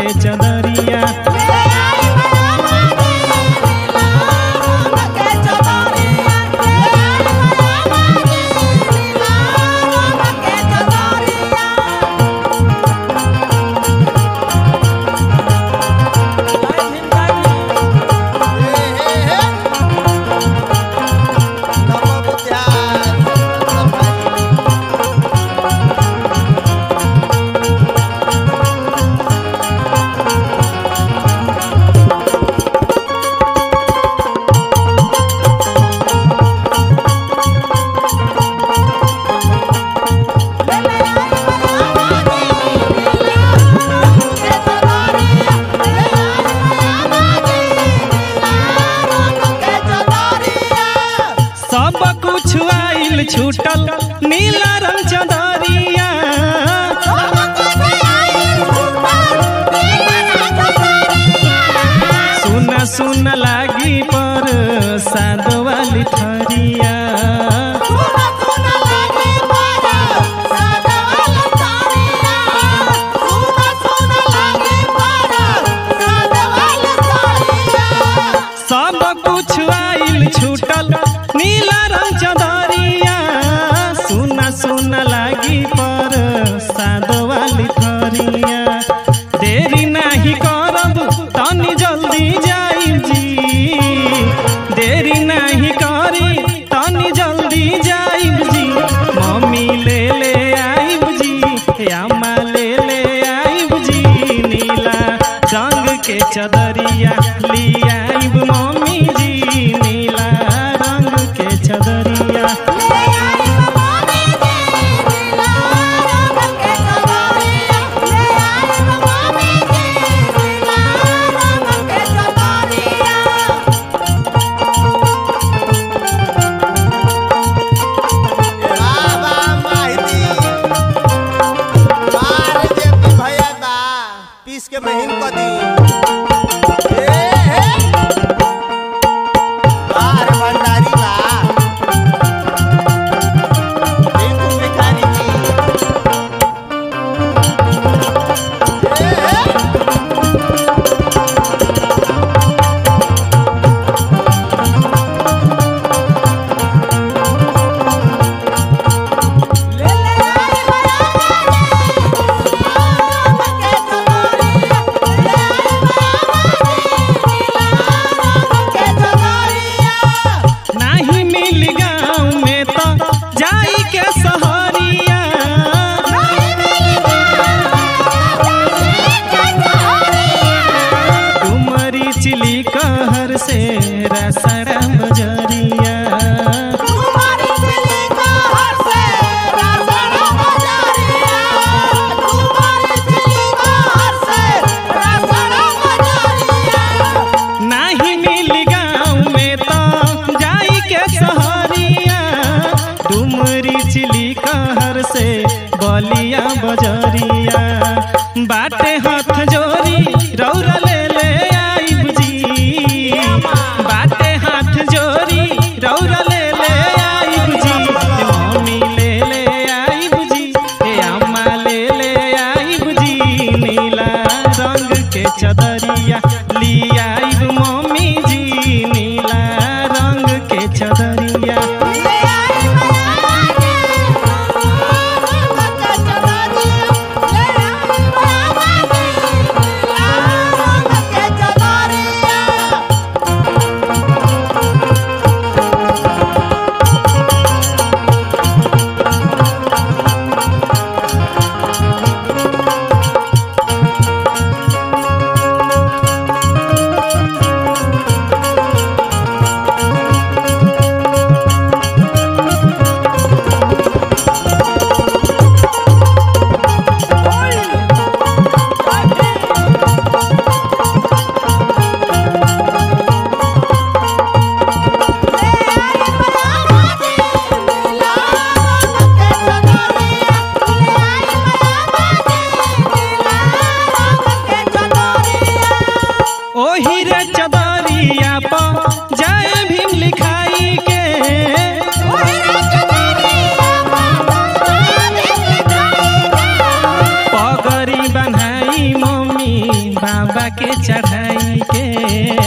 के चदरिया सब कुछ आइल छूटल नीला रंग चदरिया सुन सुन लागी पर साद वाली थरिया सब कुछ आइल छूटल नीला रंग चदरिया सुन सुन लागी पर साद वाली थरिया देरी नाही करब तनी जल्दी जाई जी देरी नाही करी तनी जल्दी जाई जी मम्मी ले ले आई जी अम्मा ले ले आई जी नीला रंग के चदरिया लियाइब मम्मी जी नीला रंग के चदरिया पीस के महीन क दी ए, हे। बाहर भंडारी बा टिंकू भिखारी जी ए, हे। नाही मिल गाँव में तो जाई के सहरिया डुमरी चिली कहर से रसड़ा बजरिया नाही मिल गाँव में तो जाई के सहरिया डुमरी चिली कहर से बलिया बजरिया बाटे हाथ जोरी रौरा ले ले आई जी बाटे हाथ जोरी रौरा ले ले आई जी मम्मी ले ले आई जी ए अम्मा ले ले आई जी नीला रंग के चदरिया लियाई मम्मी जी नीला रंग के चदरिया बाबा के चढ़ाई के